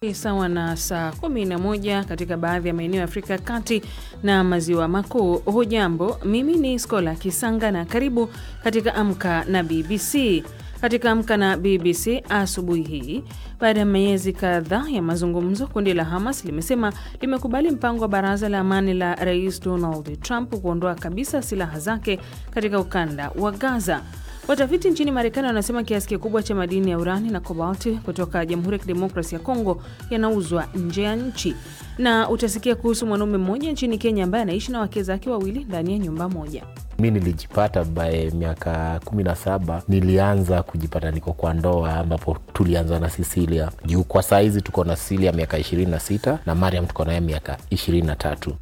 Sawa na saa 11 katika baadhi ya maeneo ya Afrika ya Kati na Maziwa Makuu. Hujambo, mimi ni Skola Kisanga na karibu katika Amka na BBC. Katika Amka na BBC asubuhi hii, baada ya miezi kadhaa ya mazungumzo, kundi la Hamas limesema limekubali mpango wa baraza la amani la Rais Donald Trump kuondoa kabisa silaha zake katika ukanda wa Gaza. Watafiti nchini Marekani wanasema kiasi kikubwa cha madini ya urani na kobalti kutoka Jamhuri ya Kidemokrasi ya Kongo yanauzwa nje ya nchi. Na utasikia kuhusu mwanaume mmoja nchini Kenya ambaye anaishi na wake zake wawili ndani ya nyumba moja. Mi nilijipata bae miaka kumi na saba nilianza kujipata niko kwa ndoa ambapo tulianza na Sisilia juu kwa saizi tuko na Sisilia miaka ishirini na sita na Mariam tuko naye miaka ishirini na tatu.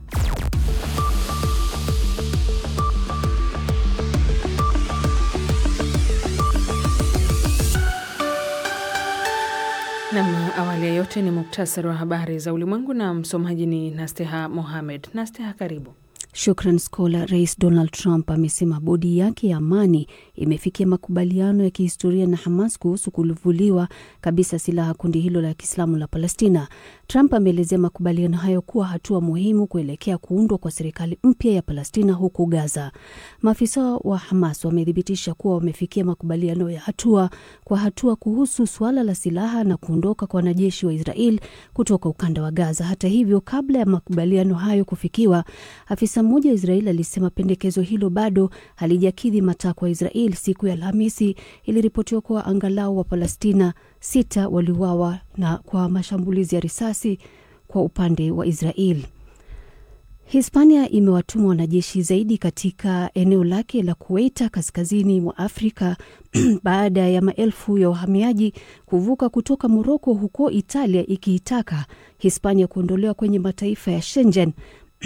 Nam, awali ya yote ni muktasari wa habari za ulimwengu na msomaji ni Nasteha Mohamed. Nasteha, karibu. Shukran Skola. Rais Donald Trump amesema bodi yake ya amani imefikia makubaliano ya kihistoria na Hamas kuhusu kulivuliwa kabisa silaha kundi hilo la Kiislamu la Palestina. Trump ameelezea makubaliano hayo kuwa hatua muhimu kuelekea kuundwa kwa serikali mpya ya Palestina huko Gaza. Maafisa wa Hamas wamethibitisha kuwa wamefikia makubaliano ya hatua kwa hatua kuhusu suala la silaha na kuondoka kwa wanajeshi wa Israel kutoka ukanda wa Gaza. Hata hivyo, kabla ya makubaliano hayo kufikiwa, afisa mmoja wa Israel alisema pendekezo hilo bado halijakidhi matakwa ya Israel. Siku ya Alhamisi iliripotiwa kuwa angalau wa Palestina sita waliuawa na kwa mashambulizi ya risasi kwa upande wa Israel. Hispania imewatuma wanajeshi zaidi katika eneo lake la Kuwaita kaskazini mwa Afrika baada ya maelfu ya wahamiaji kuvuka kutoka Moroko huko Italia, ikiitaka Hispania kuondolewa kwenye mataifa ya Schengen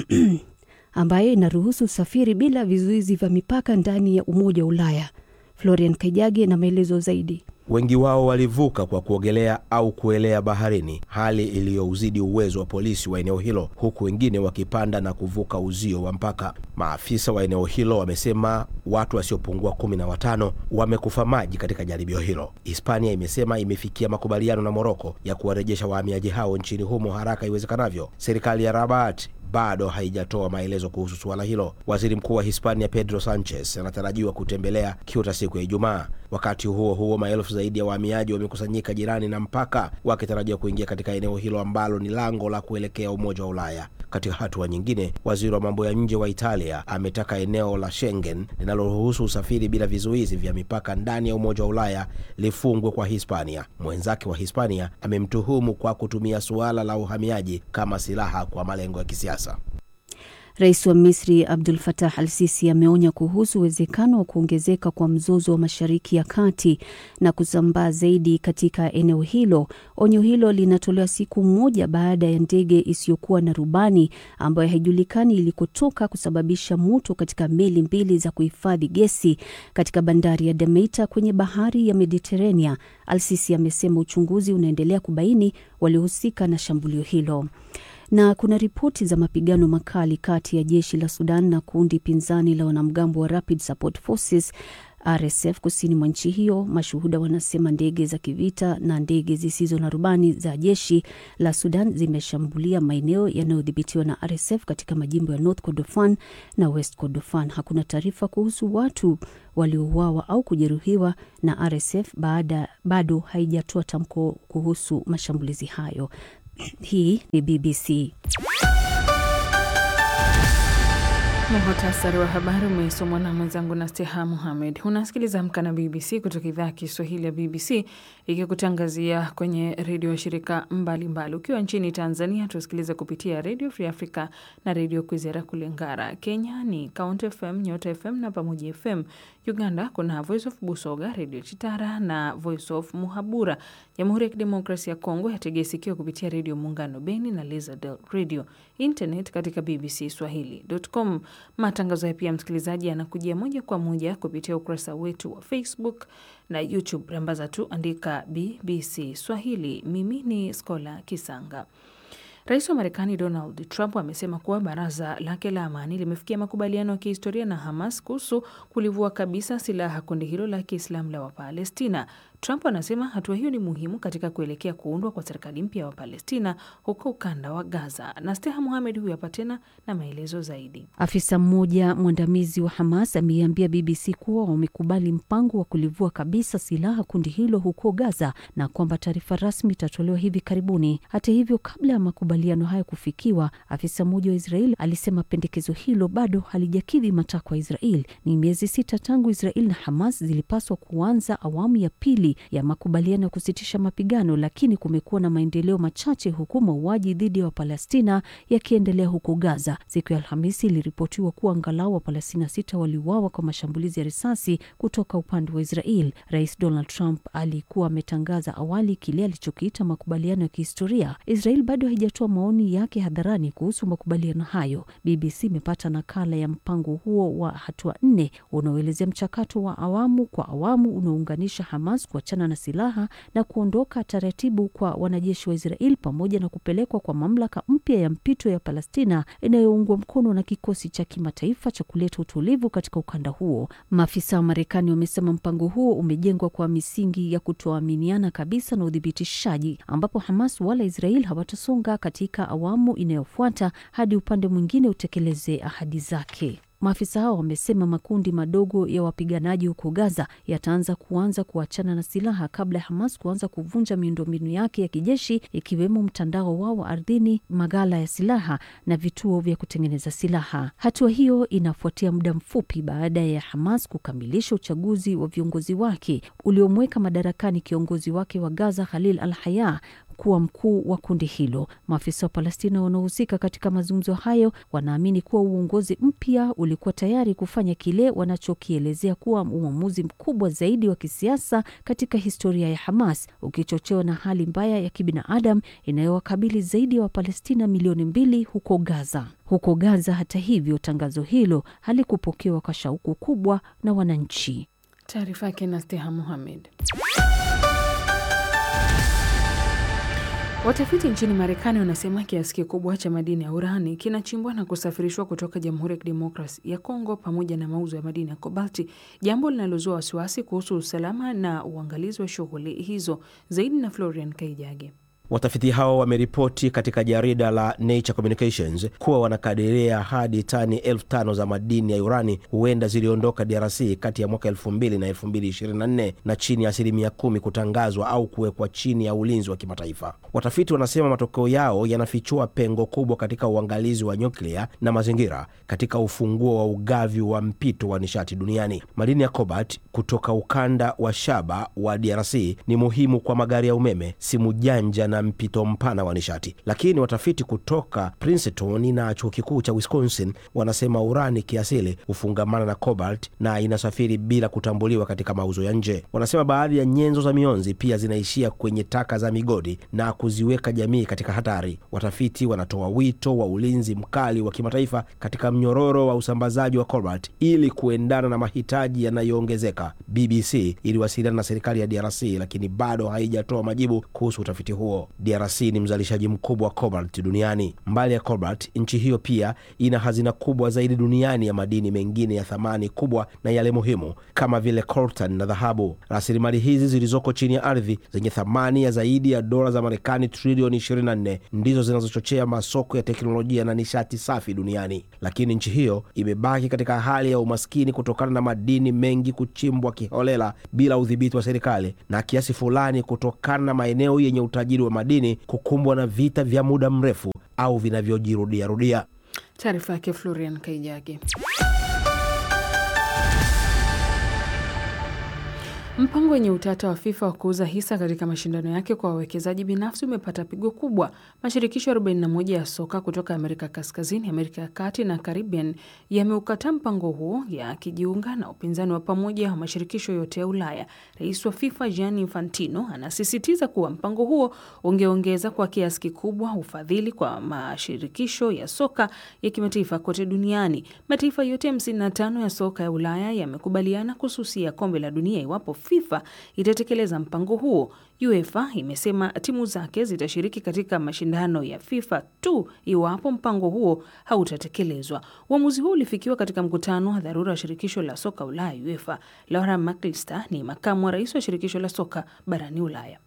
ambayo inaruhusu usafiri bila vizuizi vya mipaka ndani ya Umoja wa Ulaya. Florian Kaijage na maelezo zaidi. Wengi wao walivuka kwa kuogelea au kuelea baharini, hali iliyouzidi uwezo wa polisi wa eneo hilo, huku wengine wakipanda na kuvuka uzio wa mpaka. Maafisa wa eneo hilo wamesema watu wasiopungua kumi na watano wamekufa maji katika jaribio hilo. Hispania imesema imefikia makubaliano na Moroko ya kuwarejesha wahamiaji hao nchini humo haraka iwezekanavyo. Serikali ya Rabat bado haijatoa maelezo kuhusu suala hilo. Waziri mkuu wa Hispania Pedro Sanchez anatarajiwa kutembelea Ceuta siku ya Ijumaa. Wakati huo huo, maelfu zaidi ya wahamiaji wamekusanyika jirani na mpaka wakitarajiwa kuingia katika eneo hilo ambalo ni lango la kuelekea Umoja wa Ulaya. Katika hatua nyingine, waziri wa mambo ya nje wa Italia ametaka eneo la Schengen linaloruhusu usafiri bila vizuizi vya mipaka ndani ya Umoja wa Ulaya lifungwe kwa Hispania. Mwenzake wa Hispania amemtuhumu kwa kutumia suala la uhamiaji kama silaha kwa malengo ya kisiasa. Rais wa Misri Abdul Fatah Al Sisi ameonya kuhusu uwezekano wa kuongezeka kwa mzozo wa Mashariki ya Kati na kusambaa zaidi katika eneo hilo. Onyo hilo linatolewa siku moja baada ya ndege isiyokuwa na rubani ambayo haijulikani ilikotoka kusababisha moto katika meli mbili za kuhifadhi gesi katika bandari ya Damietta kwenye bahari ya Mediterania. Al Sisi amesema uchunguzi unaendelea kubaini waliohusika na shambulio hilo na kuna ripoti za mapigano makali kati ya jeshi la Sudan na kundi pinzani la wanamgambo wa Rapid Support Forces RSF kusini mwa nchi hiyo. Mashuhuda wanasema ndege za kivita na ndege zisizo na rubani za jeshi la Sudan zimeshambulia maeneo yanayodhibitiwa na RSF katika majimbo ya North Kordofan na West Kordofan. Hakuna taarifa kuhusu watu waliouawa au kujeruhiwa na RSF baada, bado haijatoa tamko kuhusu mashambulizi hayo. Hii ni BBC. Muhtasari wa habari umesomwa na mwenzangu Nasteha Muhamed. Unasikiliza Amka na BBC kutoka idhaa ya Kiswahili ya BBC ikikutangazia kwenye redio ya shirika mbalimbali mbali. Ukiwa nchini Tanzania tusikilize kupitia Radio Free Africa na redio Kwizera kule Ngara. Kenya ni Count FM, Nyota FM na Pamoja FM. Uganda kuna Voice of Busoga, redio Chitara na Voice of Muhabura. Jamhuri ya Kidemokrasia ya Kongo yategea sikio kupitia redio Muungano Beni na Lizardel Radio. Internet katika BBC Swahili.com. Matangazo ya pia msikilizaji yanakujia moja kwa moja kupitia ukurasa wetu wa Facebook na YouTube. Rambaza tu andika BBC Swahili. Mimi ni Skola Kisanga. Rais wa Marekani Donald Trump amesema kuwa baraza lake la amani limefikia makubaliano ya kihistoria na Hamas kuhusu kulivua kabisa silaha kundi hilo la Kiislamu la Wapalestina. Trump anasema hatua hiyo ni muhimu katika kuelekea kuundwa kwa serikali mpya wa Palestina huko ukanda wa Gaza. Na Steha Muhamed huyu hapa tena na maelezo zaidi. Afisa mmoja mwandamizi wa Hamas ameiambia BBC kuwa wamekubali mpango wa kulivua kabisa silaha kundi hilo huko Gaza na kwamba taarifa rasmi itatolewa hivi karibuni. Hata hivyo, kabla ya makubaliano hayo kufikiwa, afisa mmoja wa Israel alisema pendekezo hilo bado halijakidhi matakwa ya Israel. Ni miezi sita tangu Israel na Hamas zilipaswa kuanza awamu ya pili ya makubaliano ya kusitisha mapigano, lakini kumekuwa na maendeleo machache, huku mauaji dhidi ya Wapalestina yakiendelea huko Gaza. Siku ya Alhamisi iliripotiwa kuwa angalau Wapalestina sita waliuawa kwa mashambulizi ya risasi kutoka upande wa Israel. Rais Donald Trump alikuwa ametangaza awali kile alichokiita makubaliano ya kihistoria. Israel bado haijatoa maoni yake hadharani kuhusu makubaliano hayo. BBC imepata nakala ya mpango huo wa hatua nne unaoelezea mchakato wa awamu kwa awamu unaounganisha Hamas kuachana na silaha na kuondoka taratibu kwa wanajeshi wa Israel pamoja na kupelekwa kwa mamlaka mpya ya mpito ya Palestina inayoungwa mkono na kikosi cha kimataifa cha kuleta utulivu katika ukanda huo. Maafisa wa Marekani wamesema mpango huo umejengwa kwa misingi ya kutoaminiana kabisa na uthibitishaji, ambapo Hamas wala Israel hawatasonga katika awamu inayofuata hadi upande mwingine utekeleze ahadi zake. Maafisa hao wamesema makundi madogo ya wapiganaji huko Gaza yataanza kuanza kuachana na silaha kabla ya Hamas kuanza kuvunja miundombinu yake ya kijeshi ikiwemo mtandao wao wa ardhini, maghala ya silaha na vituo vya kutengeneza silaha. Hatua hiyo inafuatia muda mfupi baada ya Hamas kukamilisha uchaguzi wa viongozi wake uliomweka madarakani kiongozi wake wa Gaza Khalil al-Haya kuwa mkuu wa kundi hilo. Maafisa wa Palestina wanaohusika katika mazungumzo hayo wanaamini kuwa uongozi mpya ulikuwa tayari kufanya kile wanachokielezea kuwa uamuzi mkubwa zaidi wa kisiasa katika historia ya Hamas, ukichochewa na hali mbaya ya kibinadamu inayowakabili zaidi ya wa Wapalestina milioni mbili huko Gaza. Huko Gaza, hata hivyo, tangazo hilo halikupokewa kwa shauku kubwa na wananchi. Taarifa yake na Steha Muhamed. Watafiti nchini Marekani wanasema kiasi kikubwa cha madini ya urani kinachimbwa na kusafirishwa kutoka Jamhuri ya Kidemokrasi ya Kongo pamoja na mauzo ya madini ya kobalti, jambo linalozua wasiwasi kuhusu usalama na uangalizi wa shughuli hizo. Zaidi na Florian Kaijage. Watafiti hao wameripoti katika jarida la Nature Communications kuwa wanakadiria hadi tani elfu tano za madini ya urani huenda ziliondoka DRC kati ya mwaka 2000 na 2024 na chini ya asilimia kumi kutangazwa au kuwekwa chini ya ulinzi wa kimataifa. Watafiti wanasema matokeo yao yanafichua pengo kubwa katika uangalizi wa nyuklia na mazingira katika ufunguo wa ugavi wa mpito wa nishati duniani. Madini ya cobalt kutoka ukanda wa shaba wa DRC ni muhimu kwa magari ya umeme, simu janja na mpito mpana wa nishati, lakini watafiti kutoka Princeton na chuo kikuu cha Wisconsin wanasema urani kiasili hufungamana na cobalt na inasafiri bila kutambuliwa katika mauzo ya nje. Wanasema baadhi ya nyenzo za mionzi pia zinaishia kwenye taka za migodi na kuziweka jamii katika hatari. Watafiti wanatoa wito wa ulinzi mkali wa kimataifa katika mnyororo wa usambazaji wa cobalt ili kuendana na mahitaji yanayoongezeka. BBC iliwasiliana na serikali ya DRC lakini bado haijatoa majibu kuhusu utafiti huo. DRC ni mzalishaji mkubwa wa cobalt duniani. Mbali ya cobalt, nchi hiyo pia ina hazina kubwa zaidi duniani ya madini mengine ya thamani kubwa na yale muhimu kama vile coltan na dhahabu. Rasilimali hizi zilizoko chini ya ardhi zenye thamani ya zaidi ya dola za Marekani trilioni 24 ndizo zinazochochea masoko ya teknolojia na nishati safi duniani, lakini nchi hiyo imebaki katika hali ya umaskini kutokana na madini mengi kuchimbwa kiholela bila udhibiti wa serikali na kiasi fulani kutokana na maeneo yenye utajiri wa madini kukumbwa na vita vya muda mrefu au vinavyojirudiarudia. Taarifa yake Florian Kaijage. Mpango wenye utata wa FIFA wa kuuza hisa katika mashindano yake kwa wawekezaji binafsi umepata pigo kubwa. Mashirikisho 41 ya soka kutoka Amerika Kaskazini, Amerika ya Kati na Caribbean yameukataa mpango huo yakijiunga na upinzani wa pamoja wa mashirikisho yote ya Ulaya. Rais wa FIFA Gianni Infantino anasisitiza kuwa mpango huo ungeongeza kwa kiasi kikubwa ufadhili kwa mashirikisho ya soka ya kimataifa kote duniani. Mataifa yote 55 ya soka ya Ulaya yamekubaliana kususia kombe la dunia iwapo FIFA itatekeleza mpango huo. UEFA imesema timu zake zitashiriki katika mashindano ya FIFA tu iwapo mpango huo hautatekelezwa. Uamuzi huo ulifikiwa katika mkutano wa dharura wa shirikisho la soka Ulaya UEFA. Laura McAllister ni makamu wa rais wa shirikisho la soka barani Ulaya.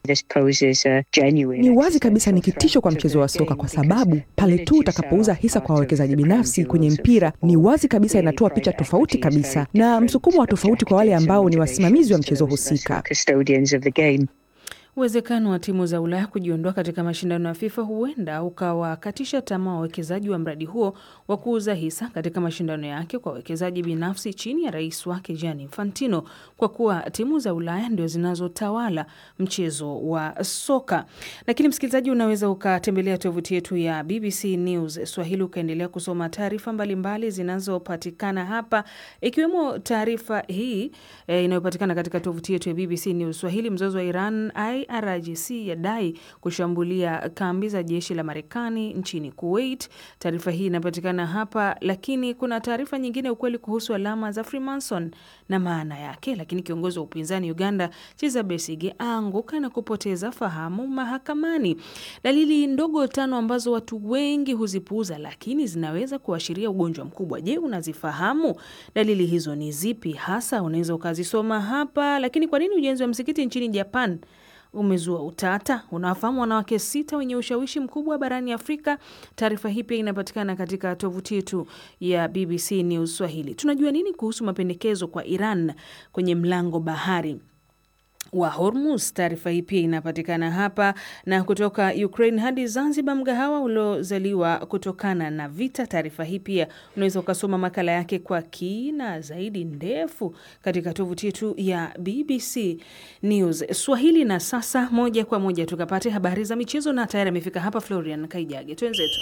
Ni wazi kabisa ni kitisho kwa mchezo wa soka kwa sababu pale tu utakapouza hisa kwa wawekezaji binafsi kwenye mpira, ni wazi kabisa inatoa picha tofauti kabisa na msukumo wa tofauti kwa wale ambao ni wasimamizi wa mchezo husika. Uwezekano wa timu za Ulaya kujiondoa katika mashindano ya FIFA huenda ukawakatisha tamaa wawekezaji wa mradi huo wa kuuza hisa katika mashindano yake kwa wawekezaji binafsi chini ya rais wake Gianni Infantino, kwa kuwa timu za Ulaya ndio zinazotawala mchezo wa soka. Lakini msikilizaji, unaweza ukatembelea tovuti yetu ya BBC News Swahili ukaendelea kusoma taarifa mbalimbali zinazopatikana hapa, ikiwemo taarifa hii e, inayopatikana katika tovuti yetu ya BBC News Swahili. Mzozo wa Iran IRGC yadai kushambulia kambi za jeshi la Marekani nchini Kuwait. Taarifa hii inapatikana hapa, lakini kuna taarifa nyingine, ukweli kuhusu alama za Freemason na maana yake. Lakini kiongozi wa upinzani Uganda Kizza Besigye aanguka na kupoteza fahamu mahakamani. Dalili ndogo tano ambazo watu wengi huzipuuza, lakini zinaweza kuashiria ugonjwa mkubwa. Je, unazifahamu? Dalili hizo ni zipi hasa? Unaweza ukazisoma hapa. Lakini kwa nini ujenzi wa msikiti nchini Japan umezua utata. Unawafahamu wanawake sita wenye ushawishi mkubwa barani Afrika? Taarifa hii pia inapatikana katika tovuti yetu ya BBC News Swahili. Tunajua nini kuhusu mapendekezo kwa Iran kwenye mlango bahari wa Hormuz. Taarifa hii pia inapatikana hapa. Na kutoka Ukraine hadi Zanzibar, mgahawa uliozaliwa kutokana na vita. Taarifa hii pia unaweza ukasoma makala yake kwa kina zaidi ndefu katika tovuti yetu ya BBC News Swahili. Na sasa moja kwa moja tukapate habari za michezo, na tayari amefika hapa Florian Kaijage, twenzetu.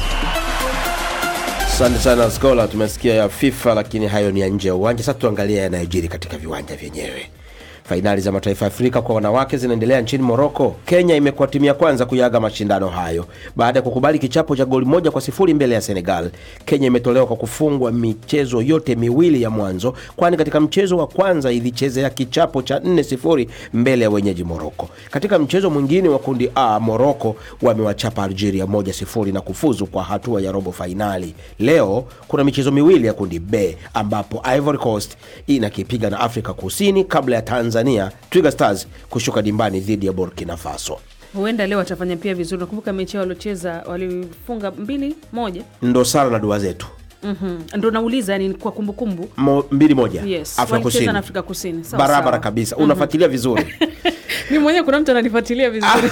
Asante sana Skola, tumesikia ya FIFA lakini hayo ni ya nje ya uwanja. Sasa tuangalie yanayojiri katika viwanja vyenyewe. Fainali za mataifa ya Afrika kwa wanawake zinaendelea nchini Moroko. Kenya imekuwa timu ya kwanza kuyaga mashindano hayo baada ya kukubali kichapo cha goli moja kwa sifuri mbele ya Senegal. Kenya imetolewa kwa kufungwa michezo yote miwili ya mwanzo, kwani katika mchezo wa kwanza ilichezea kichapo cha 4 sifuri mbele ya wenyeji Moroko. Katika mchezo mwingine wa kundi A, Moroko wamewachapa Algeria moja sifuri na kufuzu kwa hatua ya robo fainali. Leo kuna michezo miwili ya kundi B ambapo Ivory Coast inakipiga na Afrika Kusini kabla ya Tanzania Twiga Stars kushuka dimbani dhidi ya Burkina Faso. Huenda leo watafanya pia vizuri. Nakumbuka mechi yao waliocheza walifunga mbili moja, Ndo sala na dua zetu mm ndo nauliza, yani kwa kumbukumbu Mo, mbili moja yes, Afrika walicheza Kusini na Afrika Kusini sawa, barabara sawa. kabisa unafuatilia vizuri Mimi mwenyewe kuna mtu ananifuatilia vizuri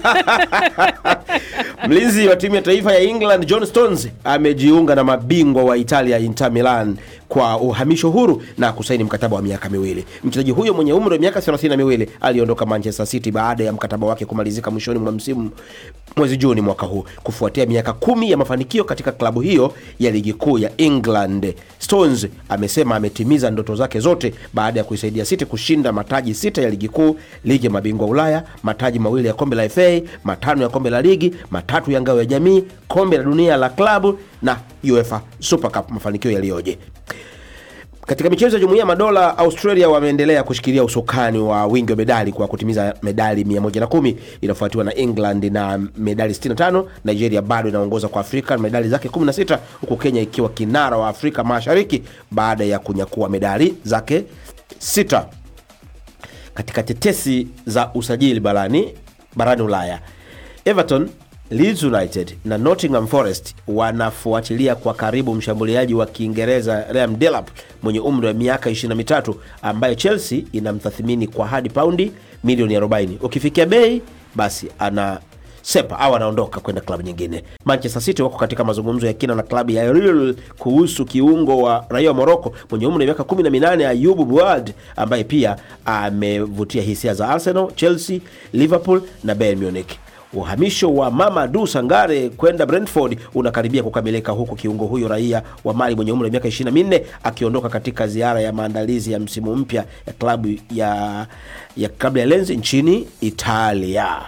Mlinzi wa timu ya taifa ya England John Stones amejiunga na mabingwa wa Italia Inter Milan kwa uhamisho huru na kusaini mkataba wa miaka miwili. Mchezaji huyo mwenye umri wa miaka 32 aliondoka Manchester City baada ya mkataba wake kumalizika mwishoni mwa msimu mwezi Juni mwaka huu kufuatia miaka kumi ya mafanikio katika klabu hiyo ya ligi kuu ya England. Stones amesema ametimiza ndoto zake zote baada ya kuisaidia City kushinda mataji sita ya ligi kuu, ligi ya mabingwa Ulaya, mataji mawili ya kombe la FA, matano ya kombe la ligi, matatu ya ngao ya jamii, kombe la dunia la klabu na UEFA Super Cup. Mafanikio yaliyoje! Katika michezo ya jumuiya ya madola, Australia wameendelea kushikilia usukani wa wingi wa medali kwa kutimiza medali 110 inafuatiwa na England na medali 65. Nigeria bado inaongoza kwa Afrika na medali zake 16, huku Kenya ikiwa kinara wa Afrika Mashariki baada ya kunyakua medali zake sita. Katika tetesi za usajili barani barani Ulaya, Everton Leeds United na Nottingham Forest wanafuatilia kwa karibu mshambuliaji wa Kiingereza Liam Delap mwenye umri wa miaka 23 ambaye Chelsea inamtathmini kwa hadi paundi milioni 40. Ukifikia bei basi ana sepa au anaondoka kwenda klabu nyingine. Manchester City wako katika mazungumzo ya kina na klabu ya Real kuhusu kiungo wa raia wa Morocco mwenye umri wa miaka 18 Ayubu Buad ambaye pia amevutia hisia za Arsenal, Chelsea, Liverpool na Bayern Munich. Uhamisho wa Mamadou Sangare kwenda Brentford unakaribia kukamilika huku kiungo huyo raia wa Mali mwenye umri wa miaka 24 akiondoka katika ziara ya maandalizi ya msimu mpya ya klabu ya ya klabu ya Lens nchini Italia.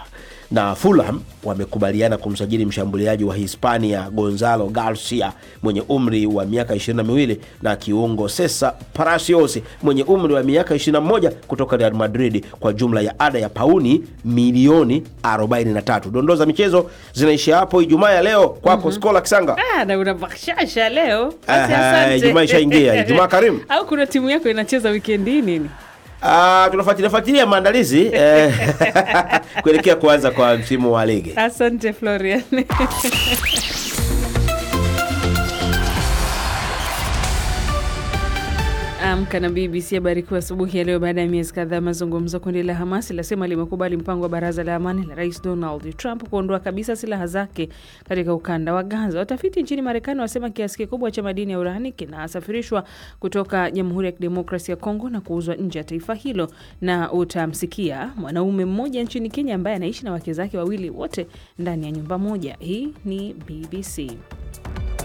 na Fulham wamekubaliana kumsajili mshambuliaji wa Hispania Gonzalo Garcia mwenye umri wa miaka 22 na kiungo Cesar Palacios mwenye umri wa miaka 21 kutoka Real Madrid kwa jumla ya ada ya pauni milioni 43. Dondoo za michezo zinaishia hapo Ijumaa ya leo kwako Skola Kisanga. Ah, na una bashasha leo. Basi Aha, asante. Ijumaa ishaingia. Ijumaa karimu. Au kuna timu yako inacheza wikendi hii nini? Ah, tunafuatilia fuatilia maandalizi eh, kuelekea kuanza kwa msimu wa ligi. Asante Florian. Amka na BBC habari kuu asubuhi ya leo. Baada ya miezi kadhaa mazungumzo, kundi la Hamas lasema limekubali mpango wa baraza la amani la Rais Donald Trump kuondoa kabisa silaha zake katika ukanda wa Gaza. Watafiti nchini Marekani wasema kiasi kikubwa cha madini ya urani kinasafirishwa kutoka Jamhuri ya Kidemokrasia ya Kongo na kuuzwa nje ya taifa hilo. Na utamsikia mwanaume mmoja nchini Kenya ambaye anaishi na wake zake wawili wote ndani ya nyumba moja. Hii ni BBC.